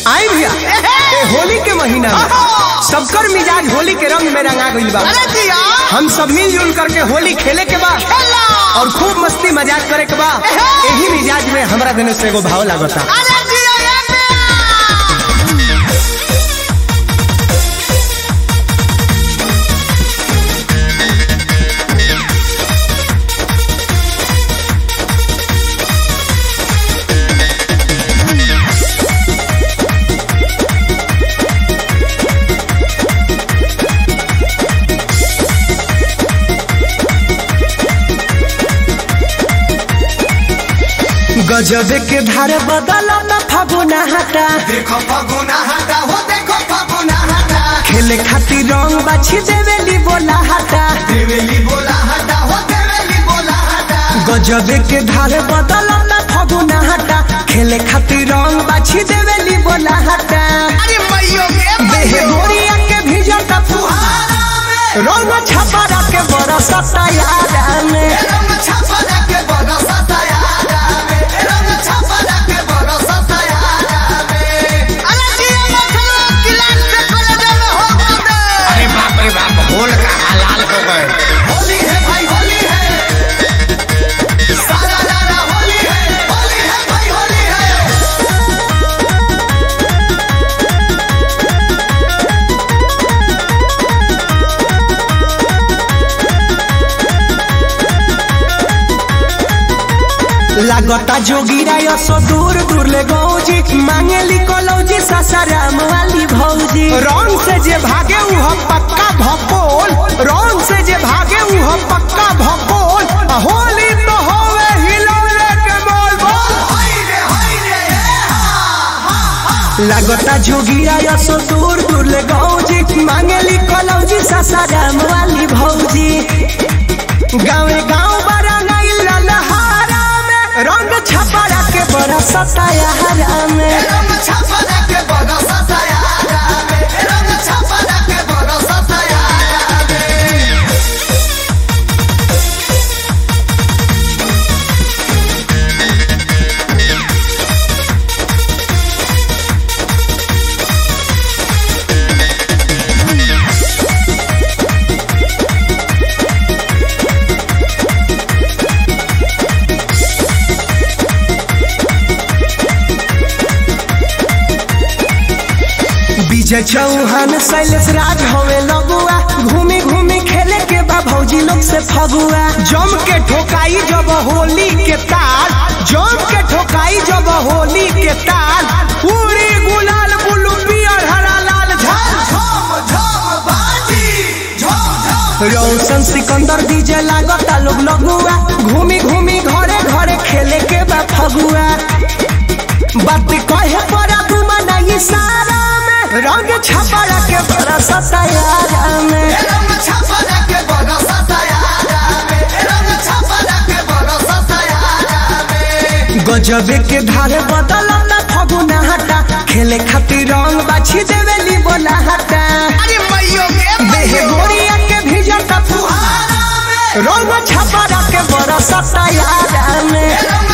आई भैया ए होली के महीना में सबकर मिजाज होली के रंग में रंगा गइल बा अरे जिया हम सब मिलजुल करके होली खेले के बा खेला और खूब मस्ती मजाक करे के बा यही मिजाज में हमरा देने से एगो भाव लागता अरे जिया ये पिया गजबे के धार बदला न फागुना हटा देखो फगुना हटा हो देखो फगुना हटा खेले खातिर रंग बाछी देवेली बोला हटा देवेली बोला हटा हो देवेली बोला हटा गजबे के धार बदला न फागुना हटा खेले खातिर रंग बाछी देवेली बोला हटा अरे मैयो के देह मैयो गोरिया के भीजता फुहारा रंग छपरा के बरसता यारा में रंग छपरा के बरसता यारा में रंग छपरा के बरसता यारा में अरे जिया मखलो किलान से कोले में हो गए अरे बाप रे बाप होल का हलाल हो गए होली है भाई होली है सारा लारा होली है होली है भाई होली है लागता जोगिरा यसो दूर दूर ले गौजी मांगेली कलौजी सासाराम वाली भौजी रंग से जे भागे उह पक्का भपोल रंग से जे भागे उह पक्का भपोल आ होली तो होवे हिलौले के बोल बोल होई रे होई रे लागता जोगिरा यसो दूर दूर ले गौजी मांगेली कलौजी सासाराम वाली भौजी गाँवे गाँव बड़ा नहीं ललहारा में रंग छपरा के बड़ा सताया में रंग छपरा के बरसता यारा में रंग छपरा के बरसता यारा में विजय चौहान शैलेश राज हवे लगुआ घूमी घूमी खेले के बा भौजी लोग से फगुआ जम के ठोकाई जब होली के ताल जम के ठोकाई जब होली के ताल पूरी गुलाल बुलू पियर हरा लाल झाल झम झम बाजी झम झम रौशन सिकंदर डीजे लागता लोग लगुआ घूमी घूमी घरे घरे खेले के बा फगुआ बात कहे पड़ा घुमाना इशारा में रंग छपरा के बरसता यारा में रंग छपरा के बरसता यारा में रंग छपरा के बरसता यारा में गजबे के धारे बदला न फगुना हटा खेले खातिर रंग बाछी देवेली बोला हटा अरे मैयो के देह मैयो गोरिया के भीजता फुहारा में रंग छपरा के बरसता यारा में रंग